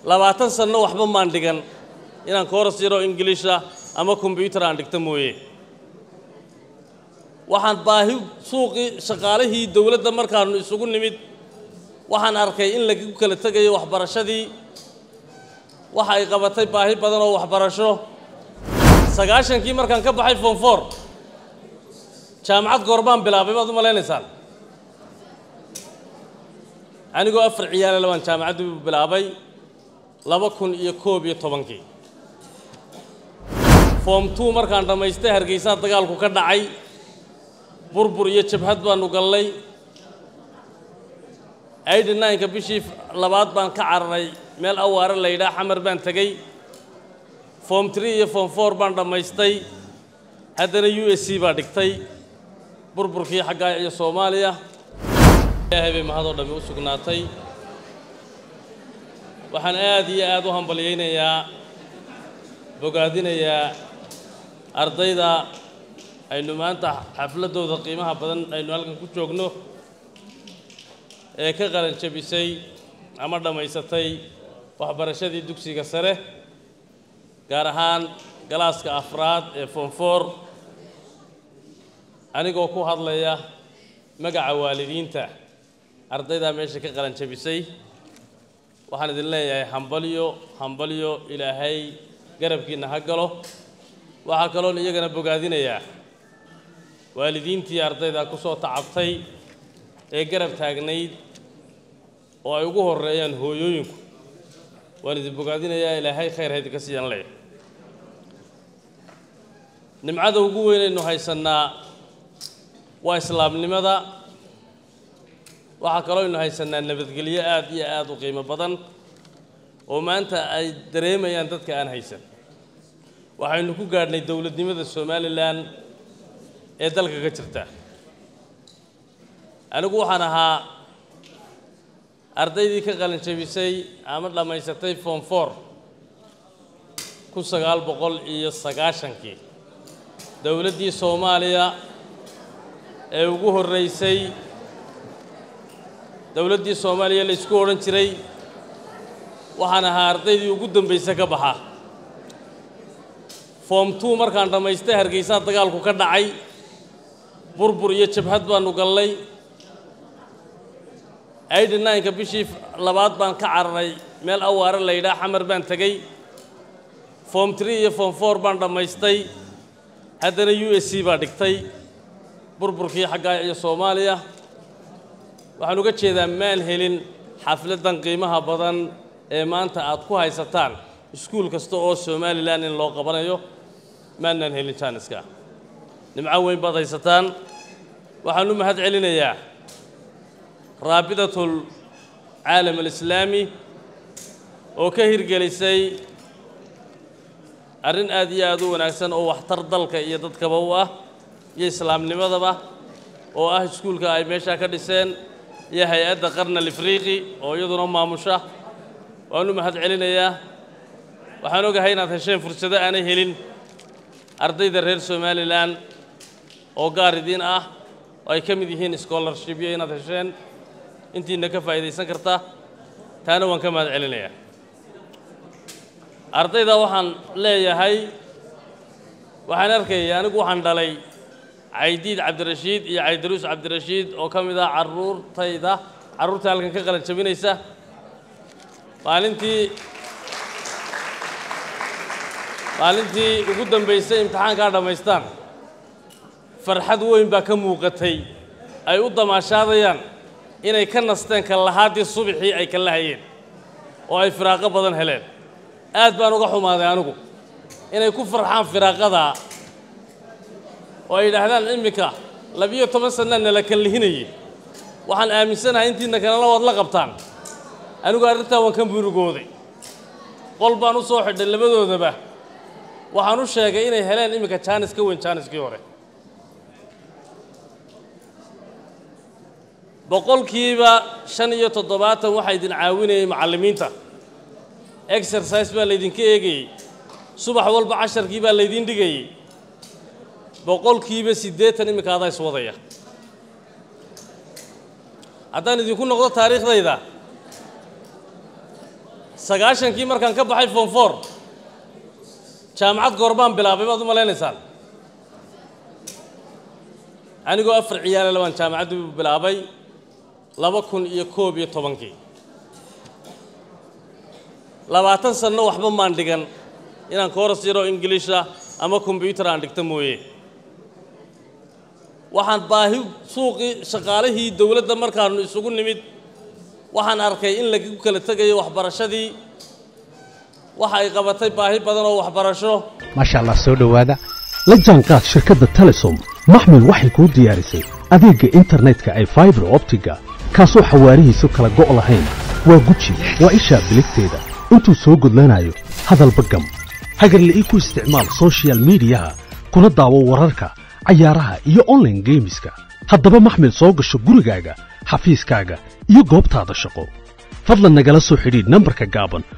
labaatan sanno waxba maan dhigan inaan kooras yaroo ingiliisha ama kombyuutar aan dhigta mooye waxaan baahi suuqii shaqaalihii dowladda markaannu isugu nimid waxaan arkay in lagu kala tegayo waxbarashadii waxa ay qabatay baahi badan oo waxbarasho sagaashankii markaan ka baxay fonfor jaamacad goorbaan bilaabay baad u malaynaysaan anigoo afar ciyaala labaan jaamacaddii bilaabay laba kun iyo koob iyo tobankii foom two markaan dhammaystay hargeysaa dagaalku ka dhacay burbur iyo jabhad baanu gallay aidy nineka bishii labaad baan ka cararay meel awaare la yidhaah xamar baan tegey foom tree iyo foom four baan dhammaystay haddana u s c baa dhigtay burburkii xaggaa iyo soomaaliya ilaahay bay mahadoo dhammi u sugnaatay waxaan aad iyo aad u hambalyaynayaa bogaadinayaa ardayda aynu maanta xafladdooda qiimaha badan aynu halkan ku joogno ee ka qalan jabisay ama dhammaysatay waxbarashadii dugsiga sare gaar ahaan galaaska afraad ee fonfor anigoo ku hadlaya magaca waalidiinta ardaydaa meesha ka qalan jabisay waxaan idin leeyahay hambalyo hambalyo ilaahay garabkiinna ha galo waxaa kaloon iyagana bogaadinayaa waalidiintii ardayda ku soo tacabtay ee garab taagnayd oo ay ugu horreeyaan hooyooyinku waan idin bogaadinayaa ilaahay khayr ha idinka siiyaan leeyahay nimcada ugu weynaynu haysannaa waa islaamnimada waxaa kaloo aynu haysannaa nabadgelyo aad iyo aad u qiimo badan oo maanta ay dareemayaan dadka aan haysan waxaynu ku gaadhnay dowladnimada somalilan ee dalka ka jirta anigu waxaan ahaa ardaydii ka qalin jabisay ama dhammaysatay foom for kun sagaal boqol iyo sagaashankii dowladdii soomaaliya ee ugu horreysay dowladdii soomaaliya la isku odhan jiray waxaan ahaa ardaydii ugu dambaysa ka baxa foom two markaan dhammaystay hargeysaa dagaalku ka dhacay burbur iyo jabhad baanu gallay aidy nineka bishii labaad baan ka cararay meel awaare la yidhaah xamar baan tegey foom tree iyo foom four baan dhammaystay haddana u s c baa dhigtay burburkii xaggaa iyo soomaaliya waxaan uga jeedaa maan helin xafladdan qiimaha badan ee maanta aad ku haysataan iskuul kasta oo somalilan in loo qabanayo maanaan helin jaaniska nimco weyn baad haysataan waxaan u mahad celinayaa raabidatul caalam alislaami oo ka hirgelisay arrin aad iyo aad u wanaagsan oo waxtar dalka iyo dadkaba u ah iyo islaamnimadaba oo ah iskuulka ay meeshaa ka dhiseen iyo hay-adda qarna alifriiqi oo iyaduna maamusha waan u mahad celinayaa waxaan ogahay inaad hesheen fursado aanay helin ardayda reer somalilan oo gaar idiin ah oo ay ka mid yihiin scholarshipyo inaad hesheen intiina ka faa'iidaysan karta taana waan ka mahad celinayaa ardayda waxaan leeyahay waxaan arkayay anigu waxaan dhalay caydiid cabdirashiid iyo caydaruus cabdirashiid oo ka mid ah carruurtayda carruurta halkan ka qalan jabinaysa maalintii maalintii ugu dambaysay imtixaankaa dhammaystaan farxad weyn baa ka muuqatay ay u damaashaadayaan inay ka nasteen kallahaadii subaxii ay kala hayeen oo ay firaaqo badan heleen aad baan uga xumaaday anigu inay ku farxaan firaaqadaa oo ay yidhaahdaan iminka labiyo toban sannaa nala kallihinayay waxaan aaminsanahay intiina kalena waad la qabtaan anigu arrintaa waan ka murugooday qol baan u soo xidhay labadoodaba waxaan u sheegay inay heleen iminka jaanis ka weyn jaaniskii hore boqolkiiba shan iyo toddobaatan waxaa idin caawinayay macallimiinta exercise baa laydinka eegayey subax walba casharkii baa laydin dhigayey boqolkiiba siddeetan iminka adaa iswadaya haddaan idinku noqdo taariikhdayda sagaashankii markaan ka baxay form four jaamacad goorbaan bilaabay baad u malaynaysaan anigoo afar ciyaala baan jaamacaddu bilaabay laba kun iyo koob iyo tobankii labaatan sanno waxba maan dhigan inaan kooras yaroo ingiliisha ama kombyuutar aan dhigto mooye waxaan baahi suuqii shaqaalihii dowladda markaannu isugu nimid waxaan arkay in lagu kala tegayo waxbarashadii waxa ay qabatay baahi badan oo waxbarasho maasha allah soo dhowaada la jaanqaad shirkadda telesom maxmil waxay kuu diyaarisay adeegga internetka ay faibar optiga kaasoo xawaarihiisu kala go' lahayn waa guji waa ishaa biligteeda intuu soo gudlanayo hadalba gam hagarla ii ku isticmaal soshiyal miidiyaha kuna daawo wararka cayaaraha iyo onlaine geemiska haddaba maxmil soo gasho gurigaaga xafiiskaaga iyo goobtaada shaqo fadlan nagala soo xidhiidh nambarka gaaban